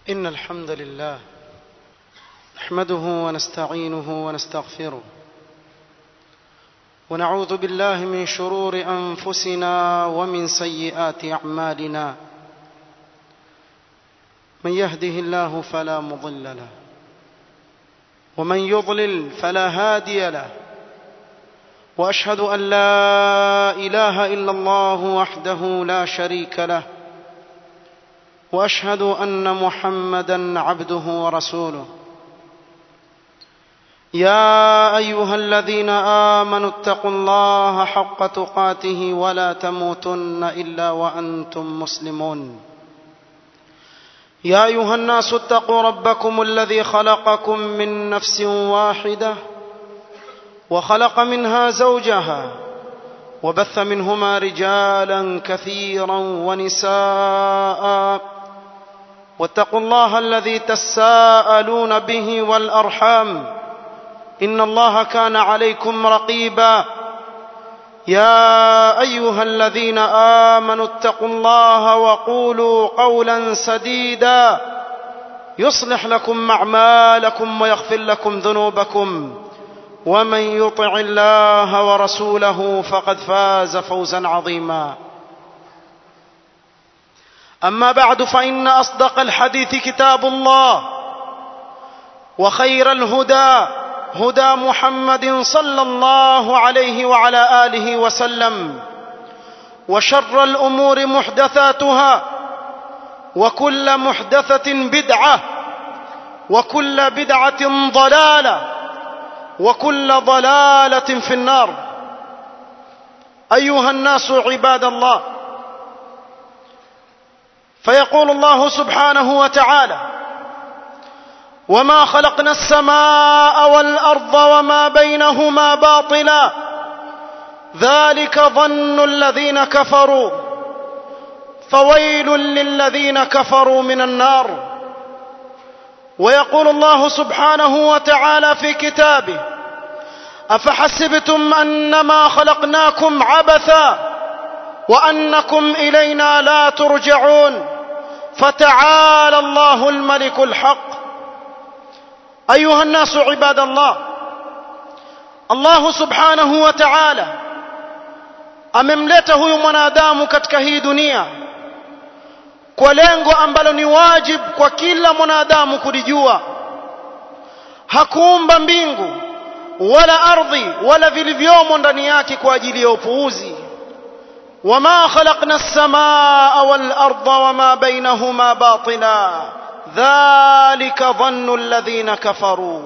إن الحمد لله نحمده ونستعينه ونستغفره ونعوذ بالله من شرور أنفسنا ومن سيئات أعمالنا من يهده الله فلا مضل له ومن يضلل فلا هادي له واشهد ان لا اله الا الله وحده لا شريك له واشهد ان محمدا عبده ورسوله يا ايها الذين امنوا اتقوا الله حق تقاته ولا تموتن الا وانتم مسلمون يا ايها الناس اتقوا ربكم الذي خلقكم من نفس واحده وخلق منها زوجها وبث منهما رجالا كثيرا ونساء واتقوا الله الذي تساءلون به والارحام ان الله كان عليكم رقيبا يا ايها الذين امنوا اتقوا الله وقولوا قولا سديدا يصلح لكم اعمالكم ويغفر لكم ذنوبكم ومن يطع الله ورسوله فقد فاز فوزا عظيما اما بعد فان اصدق الحديث كتاب الله وخير الهدى هدى محمد صلى الله عليه وعلى اله وسلم وشر الامور محدثاتها وكل محدثه بدعه وكل بدعه ضلاله وكل ضلاله في النار ايها الناس عباد الله فيقول الله سبحانه وتعالى وما خلقنا السماء والارض وما بينهما باطلا ذلك ظن الذين كفروا فويل للذين كفروا من النار ويقول الله سبحانه وتعالى في كتابه افحسبتم انما خلقناكم عبثا وانكم الينا لا ترجعون فتعالى الله الملك الحق ايها الناس عباد الله الله subhanahu wa ta'ala amemleta huyu mwanadamu katika hii dunia kwa lengo ambalo ni wajib kwa kila mwanadamu kulijua hakuumba mbingu wala ardhi wala vilivyomo ndani yake kwa ajili ya upuuzi wama khalaqna as-samaa wal arda wama bainahuma batila ذلك ظن الذين كفروا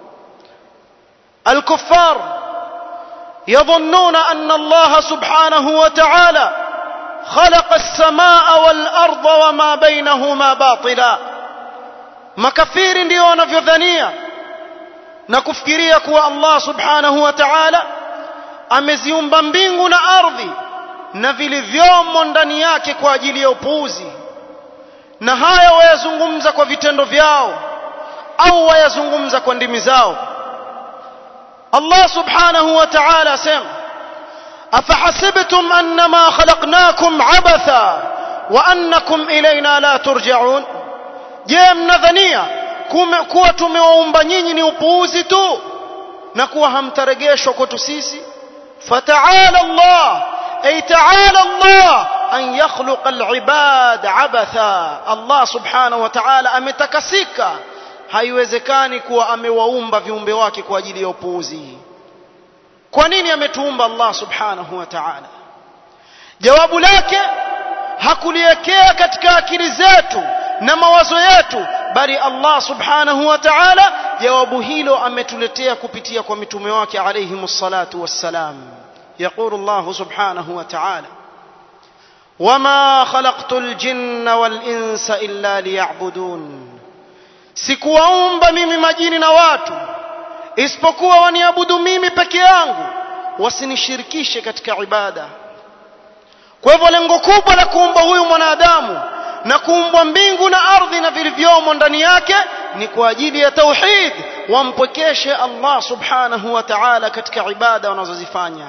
الكفار يظنون ان الله سبحانه وتعالى خلق السماء والارض وما بينهما باطلا makafiri ndio wanavyodhania na kufikiria kuwa Allah subhanahu wa ta'ala ameziumba mbingu na ardhi na vilivyomo ndani yake kwa ajili ya upuuzi na haya wayazungumza kwa vitendo vyao au wayazungumza kwa ndimi zao Allah subhanahu wa ta'ala asema afahasibtum annama khalaqnakum abatha wa annakum ilayna la turja'un je mnadhania kuwa tumewaumba nyinyi ni upuuzi tu na kuwa hamtarejeshwa kwetu sisi fata'ala Allah ay ta'ala Allah an yakhluqa al-ibad abatha Allah subhanahu wa ta'ala ametakasika haiwezekani kuwa amewaumba viumbe wake kwa ajili ya upuuzi kwa nini ametuumba Allah subhanahu wa ta'ala jawabu lake hakuliwekea katika akili zetu na mawazo yetu bali Allah subhanahu wa ta'ala jawabu hilo ametuletea kupitia kwa mitume wake alayhimus salatu wassalam يقول الله سبحانه وتعالى وما خلقت الجن والانس الا ليعبدون sikuwaumba mimi majini na watu isipokuwa waniabudu mimi peke yangu wasinishirikishe katika ibada kwa hivyo lengo kubwa la kuumba huyu mwanadamu na kuumbwa mbingu na ardhi na vilivyomo ndani yake ni kwa ajili ya tauhid wampwekeshe Allah subhanahu wa ta'ala katika ibada wanazozifanya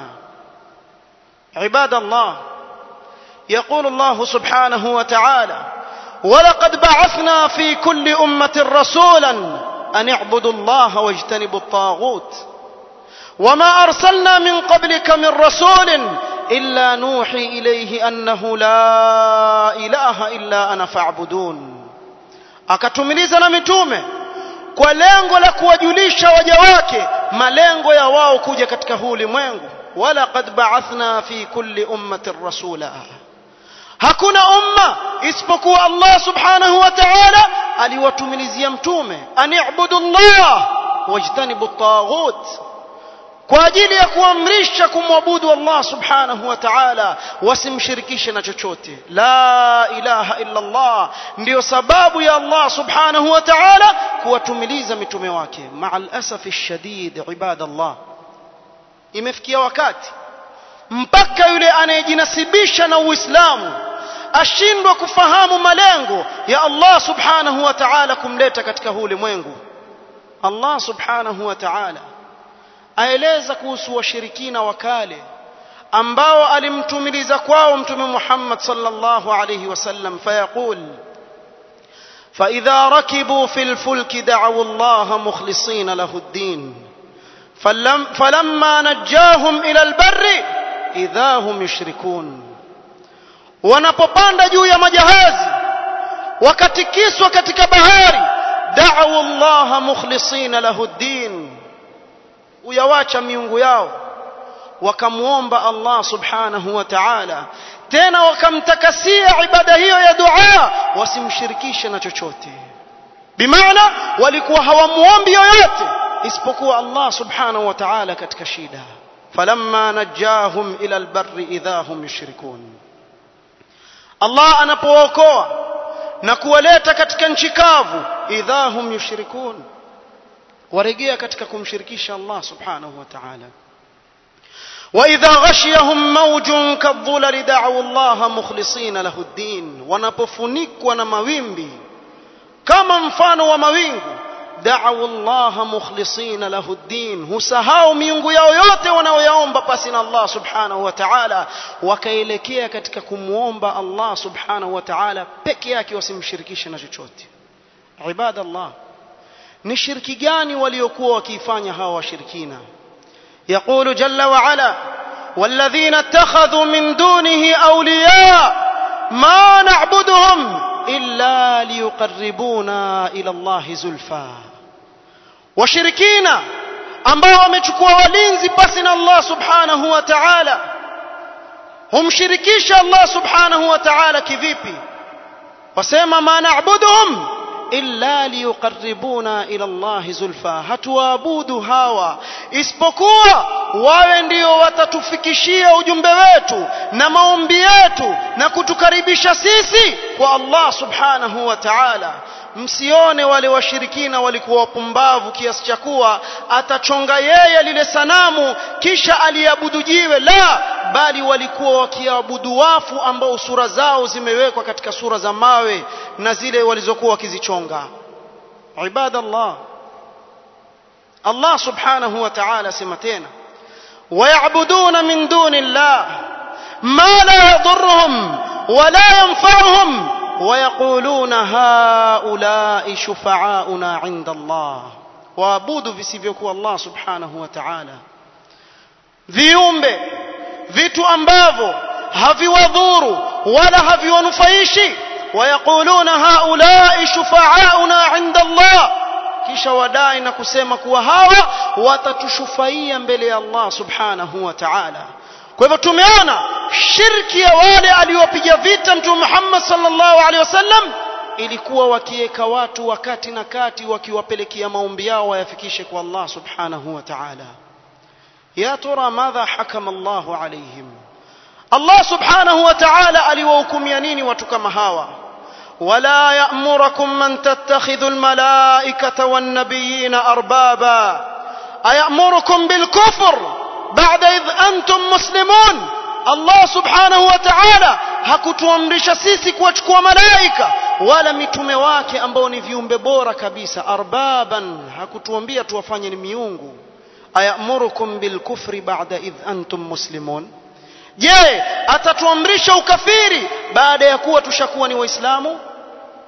ibada Allah يقول الله سبحانه وتعالى ولقد بعثنا في كل أمة رسولا أن اعبدوا الله واجتنبوا الطاغوت وما أرسلنا من قبلك من رسول إلا نوحي إليه أنه لا إله إلا أنا فاعبدون akatumiliza na mitume kwa lengo la kuwajulisha waja wake malengo ya wao kuja katika huu ulimwengu walaqad ba'athna fi kulli ummatin rasula hakuna umma isipokuwa Allah subhanahu wa ta'ala aliwatumilizia mtume ani'budu Allah wajtanibu at-taghut kwa ajili ya kuamrisha kumwabudu Allah subhanahu wa ta'ala wasimshirikishe na chochote la ilaha illa Allah ndio sababu ya Allah subhanahu wa ta'ala kuwatumiliza mitume wake ma'al asafi shadid ibadallah imefikia wakati mpaka yule anayejinasibisha na Uislamu ashindwa kufahamu malengo ya Allah subhanahu wa ta'ala kumleta katika huu ulimwengu Allah subhanahu wa ta'ala aeleza kuhusu washirikina wa kale ambao alimtumiliza kwao mtume Muhammad sallallahu alayhi wasallam fayaqul فإذا ركبوا في الفلك دعوا الله مخلصين له الدين فلم فلما نجاهم إلى البر إذا هم يشركون wanapopanda juu ya majahazi wakatikiswa katika bahari da'u Allah mukhlisina lahu ddin uyawacha miungu yao wakamuomba Allah subhanahu wa ta'ala tena wakamtakasia ibada hiyo ya dua wasimshirikishe na chochote bimaana walikuwa hawamuombi yoyote isipokuwa Allah subhanahu wa ta'ala katika shida falamma najahum ila albarri idha hum yushrikun Allah anapookoa na kuwaleta katika nchi kavu idha hum yushrikun warejea katika kumshirikisha Allah subhanahu wa ta'ala وإذا غشيهم موج كالظلل دعوا الله مخلصين له الدين wanapofunikwa na mawimbi kama mfano wa mawingu da'u Allah mukhlisina lahu ddin husahau miungu yao yote wanaoyaomba pasi na Allah subhanahu wa ta'ala wakaelekea katika kumuomba Allah subhanahu wa ta'ala peke yake wasimshirikishe na chochote ibadallah ni shirki gani waliokuwa wakiifanya hawa washirikina يقول جل وعلا والذين اتخذوا من دونه أولياء ما نعبدهم إلا ليقربونا إلى الله زلفى وشركينا ambao wamechukua walinzi pasi na Allah subhanahu wa ta'ala humshirikisha Allah subhanahu wa ta'ala kivipi wasema ma na'buduhum illa liyuqarribuna ila Allah zulfa hatuabudu hawa isipokuwa wawe ndio watatufikishia ujumbe wetu na maombi yetu na kutukaribisha sisi kwa Allah subhanahu wa ta'ala msione wale washirikina walikuwa wapumbavu kiasi cha kuwa atachonga yeye lile sanamu kisha aliabudu jiwe la bali walikuwa wakiabudu wafu ambao sura zao zimewekwa katika sura za mawe na zile walizokuwa wakizichonga ibadallah Allah subhanahu wa ta'ala sema tena ويعبدون من دون الله ما لا يضرهم ولا ينفعهم ويقولون هؤلاء شفعاؤنا عند الله waabudu visivyokuwa Allah subhanahu wa ta'ala viumbe vitu ambavyo haviwadhuru wala haviwanufaishi wayaquluna haulai shufaauna inda Allah kisha wadai na kusema kuwa hawa watatushufaia mbele ya Allah subhanahu wa ta'ala kwa hivyo tumeona shirki ya wale aliopiga vita mtume Muhammad sallallahu alaihi wasallam ilikuwa wakiweka watu wakati na kati wakiwapelekea maombi yao wayafikishe kwa Allah subhanahu wa ta'ala ya tura madha hakama Allah alaihim Allah subhanahu wa ta'ala aliwahukumia nini watu kama hawa ولا يأمركم من تتخذوا الملائكة والنبيين أربابا أيأمركم بالكفر بعد إذ أنتم مسلمون الله سبحانه وتعالى hakutuamrisha sisi kuwachukua malaika wala mitume wake ambao ni viumbe bora kabisa arbaban hakutuambia tuwafanye ni miungu ayamurukum bilkufri ba'da idh antum muslimun je atatuamrisha ukafiri baada ya kuwa tushakuwa ni waislamu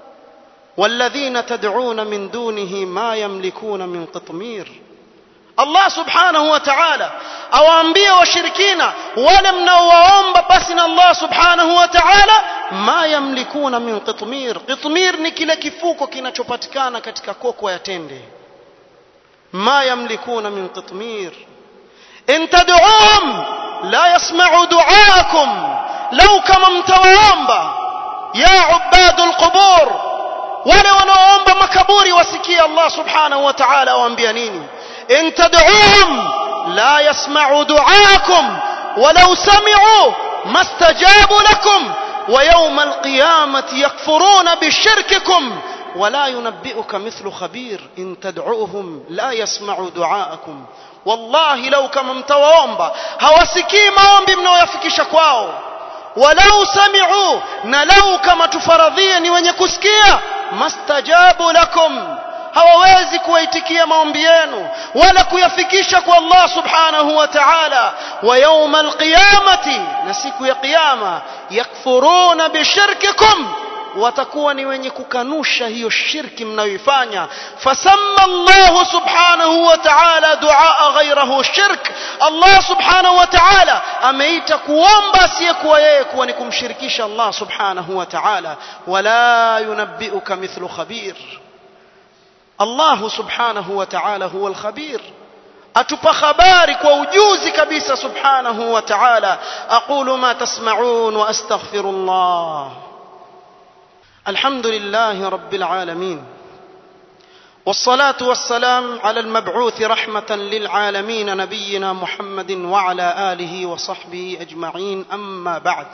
والذين تدعون من دونه ما يملكون من قطمير Allah subhanahu wa ta'ala awaambie washirikina wale mnaowaomba basi na Allah subhanahu wa ta'ala ma yamlikuna min qitmir qitmir ni kile kifuko kinachopatikana katika koko ya tende ma yamlikuna min qitmir in tad'uhum la yasma'u du'aakum law kama mtawaomba ya ubadul qubur wale wanaoomba makaburi wasikie Allah subhanahu wa ta'ala awaambia nini إن تدعوهم لا يسمعوا دعاءكم ولو سمعوا ما استجابوا لكم ويوم القيامة يكفرون بشرككم ولا ينبئك مثل خبير إن تدعوهم لا يسمعوا دعاءكم والله لو كما mtawaomba hawasikii maombi mnayoyafikisha kwao walau sami'u na lau kama tufaradhia ni wenye kusikia mastajabu lakum hawawezi kuwaitikia maombi yenu wala kuyafikisha kwa Allah subhanahu wa ta'ala wa yawma alqiyamati na siku ya kiyama yakfuruna bishirkikum watakuwa ni wenye kukanusha hiyo shirki mnayoifanya fasamma Allah subhanahu wa ta'ala duaa ghayrahu shirk Allah subhanahu wa ta'ala ameita kuomba asiyekuwa yeye kuwa ni kumshirikisha Allah subhanahu wa ta'ala wala yunabbiuka mithlu khabir Allah subhanahu wa ta'ala huwa al-khabir atupa habari kwa ujuzi kabisa subhanahu wa ta'ala aqulu ma tasma'un wa astaghfirullah alhamdulillahi rabbil alamin والصلاة والسلام على المبعوث رحمة للعالمين نبينا محمد وعلى آله وصحبه أجمعين أما بعد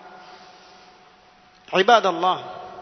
عباد الله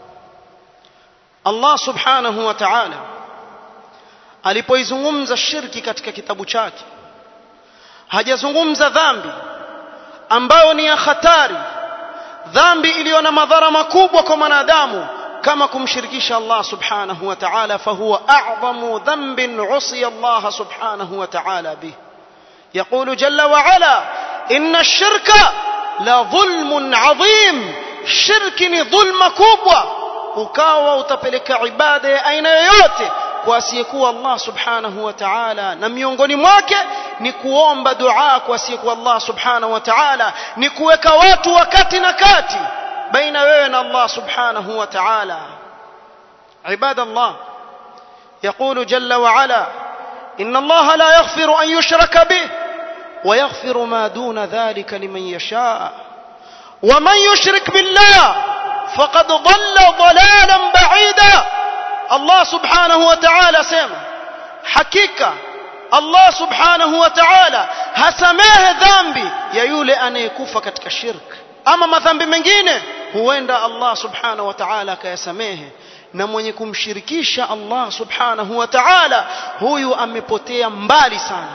الله سبحانه وتعالى alipoizungumza shirki katika kitabu chake hajazungumza dhambi ambayo ni ya hatari dhambi iliyo na madhara makubwa kwa mwanadamu kama kumshirikisha Allah subhanahu wa ta'ala fahuwa a'zamu dhanbin usiya Allah subhanahu wa ta'ala bih يقول جل وعلا إن الشرك لظلم عظيم شرك ni dhulma kubwa ukawa utapeleka ibada ya aina yoyote kwa asiyekuwa Allah subhanahu wa ta'ala na miongoni mwake ni kuomba dua kwa asiyekuwa Allah subhanahu wa ta'ala ni kuweka watu wakati na kati baina wewe na Allah subhanahu wa ta'ala عباد الله يقول جل وعلا إن الله لا يغفر أن يشرك به ويغفر ما دون ذلك لمن يشاء ومن يشرك بالله فقد ضل ضلالا بعيدا Allah subhanahu wa ta'ala sema hakika Allah subhanahu wa ta'ala hasamehe dhambi ya yule anayekufa katika shirk ama madhambi mengine huenda Allah subhanahu wa ta'ala akayasamehe na mwenye kumshirikisha Allah subhanahu wa ta'ala huyu amepotea mbali sana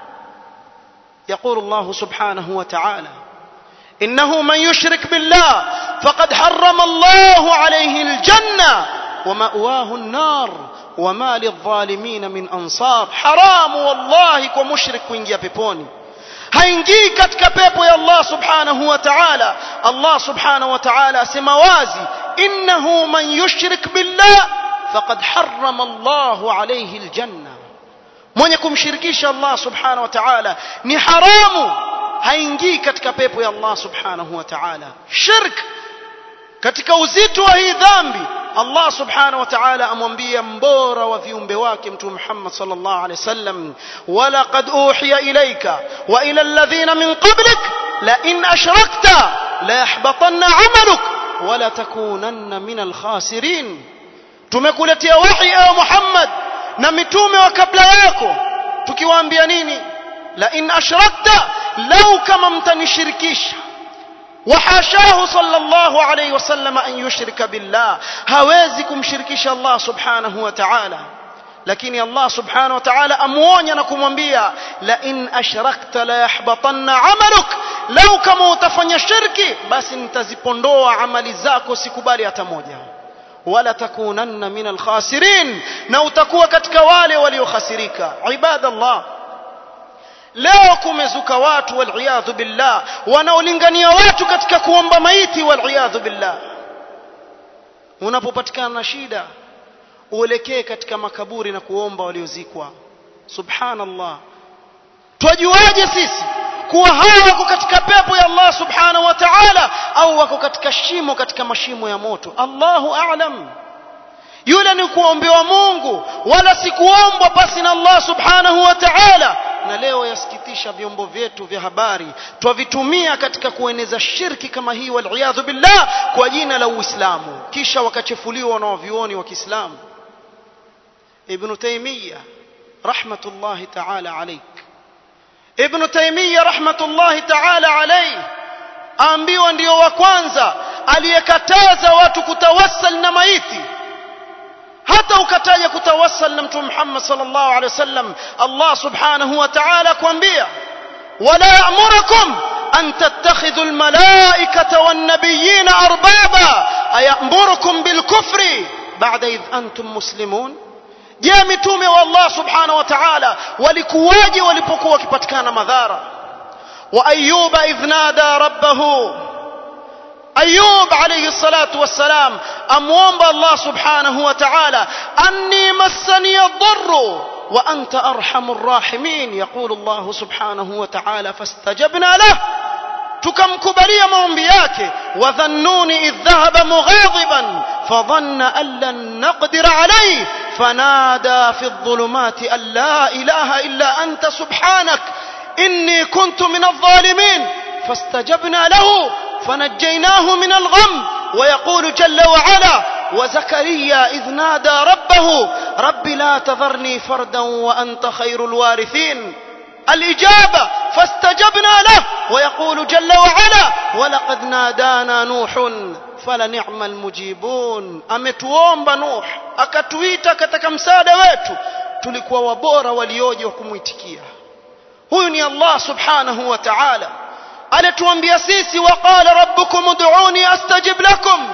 يقول الله سبحانه وتعالى إنه من يشرك بالله فقد حرم الله عليه الجنة ومأواه النار وما للظالمين من أنصار حرام والله كمشرك وينجي بيبوني haingii katika pepo ya Allah subhanahu wa ta'ala Allah subhanahu wa ta'ala asema wazi innahu man yushrik billah faqad harrama Allah alayhi aljanna mwenye kumshirikisha Allah subhanahu wa ta'ala ni haramu haingii katika pepo ya Allah subhanahu wa ta'ala shirk katika uzito wa hii dhambi Allah subhanahu wa ta'ala amwambia mbora wa viumbe wake mtume Muhammad sallallahu alaihi wasallam wala qad uhiya ilayka wa ila alladhina min qablik la in ashrakta la yahbatanna 'amaluk wa la takunanna min al-khasirin tumekuletea wahi ewe Muhammad na mitume wa kabla yako tukiwaambia nini la in ashrakta lau kama mtanishirikisha وحاشاه صلى الله عليه وسلم أن يشرك بالله هوازكم شركش الله سبحانه وتعالى لكن الله سبحانه وتعالى أمواني نكم وانبيا لئن أشركت ليحبطن عملك لو كما utafanya shirki basi nitazipondoa amali zako sikubali hata moja wala takunanna min alkhasirin na utakuwa katika wale waliokhasirika ibadallah leo kumezuka watu waliyadhu billah wanaolingania watu katika kuomba maiti waliyadhu billah unapopatikana na shida uelekee katika makaburi na kuomba waliozikwa subhanallah twajuaje sisi kuwa hawa wako katika pepo ya Allah subhanahu wa ta'ala au wako katika shimo katika mashimo ya moto Allahu a'lam yule ni kuombewa Mungu wala si kuombwa pasi na Allah subhanahu wa ta'ala na leo yasikitisha vyombo vyetu vya habari twavitumia katika kueneza shirki kama hii waliyadhu billah kwa jina la Uislamu kisha wakachefuliwa na wavioni wa Kiislamu Ibn Taymiyyah rahmatullahi ta'ala alayk Ibn Taymiyyah rahmatullahi ta'ala alayhi aambiwa ndio wa kwanza aliyekataza watu kutawassal na maiti hata ukataja kutawassal na mtume Muhammad sallallahu alaihi wasallam Allah subhanahu wa ta'ala kuambia wala ya'murukum an tattakhidhu almalaikata wan-nabiyina arbaba ayamurukum bilkufri ba'da idh antum muslimun je mitume wa Allah subhanahu wa ta'ala walikuwaje walipokuwa wakipatikana madhara wa ayyuba idh nada rabbahu أيوب عليه الصلاة والسلام أموم الله سبحانه وتعالى أني مسني الضر وأنت أرحم الراحمين يقول الله سبحانه وتعالى فاستجبنا له tukamkubalia maombi yake wadhannuni idh dhahaba mughadiban fadhanna an lan naqdira alayhi fanada fi adh-dhulumati an la ilaha illa anta subhanak inni kuntu min adh-dhalimin fastajabna lahu فنجيناه من الغم ويقول جل وعلا وزكريا إذ نادى ربه رب لا تذرني فردا وأنت خير الوارثين الإجابة فاستجبنا له ويقول جل وعلا ولقد نادانا نوح فلنعم المجيبون ametuomba nuh akatuita katika msaada wetu tulikuwa wabora walioje wa kumwitikia huyu ni allah subhanahu wa ta'ala anatuambia sisi waqala rabbukum ud'uni astajib lakum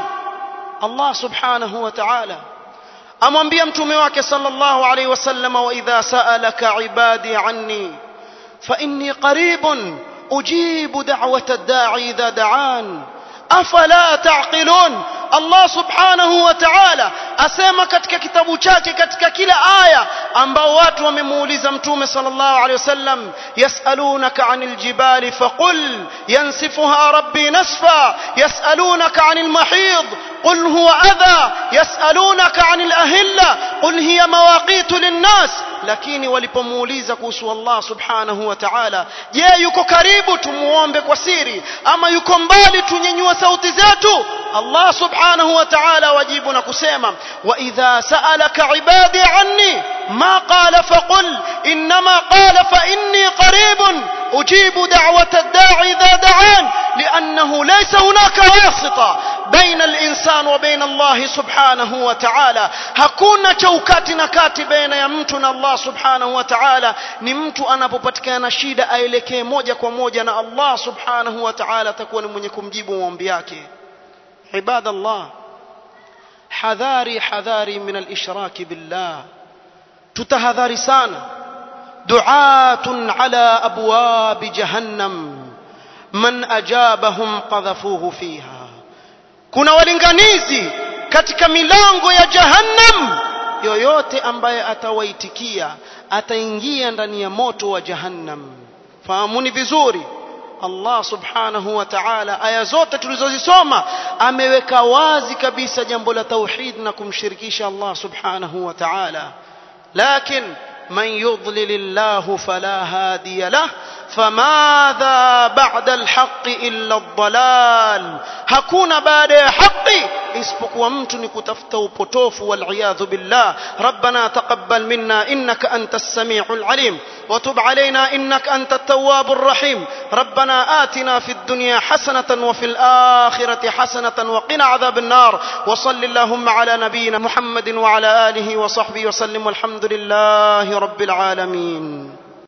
Allah subhanahu wa ta'ala amwambia mtume wake sallallahu alayhi wasallam wa idha sa'alaka ibadi anni fa inni qaribun ujibu da'wata ad-da'i idha da'an afala ta'qilun Allah subhanahu wa ta'ala asema katika kitabu chake katika kila aya ambao watu wamemuuliza mtume sallallahu alaihi wasallam yasalunaka anil jibali faqul yansifuha rabbi nasfa yasalunaka anil mahid قل هو أذى يسألونك عن الأهلة قل هي مواقيت للناس lakini walipomuuliza kuhusu Allah subhanahu wa ta'ala je yuko karibu tumuombe kwa siri ama yuko mbali tunyenyua sauti zetu Allah subhanahu wa ta'ala wajibu na kusema wa idha sa'alaka ibadi anni ma qala faqul inma qala fa inni qaribun ujibu da'wata ad-da'i idha da'an لأنه ليس هناك واسطة بين الإنسان وبين الله سبحانه وتعالى hakuna chaukati na kati baina ya mtu na Allah subhanahu wa ta'ala ni mtu anapopatikana shida aelekee moja kwa moja na Allah subhanahu wa ta'ala atakuwa ni mwenye kumjibu maombi yake ibadallah hadhari hadhari min al-ishrak billah tutahadhari sana du'atun ala abwab jahannam man ajabahum qadhafuhu fiha kuna walinganizi katika milango ya jahannam yoyote ambaye atawaitikia ataingia ndani ya moto wa jahannam fahamuni vizuri Allah subhanahu wa ta'ala aya zote tulizozisoma ameweka wazi kabisa jambo la tauhid na kumshirikisha Allah subhanahu wa ta'ala lakin من يضلل الله فلا هادي له فماذا بعد الحق إلا الضلال hakuna baada ya haki isipokuwa mtu ni kutafuta upotofu waliyadhu billah rabbana taqabbal minna innaka antas samiul alim وتب علينا إنك أنت التواب الرحيم ربنا آتنا في الدنيا حسنة وفي الآخرة حسنة وقنا عذاب النار وصل اللهم على نبينا محمد وعلى آله وصحبه وسلم والحمد لله رب العالمين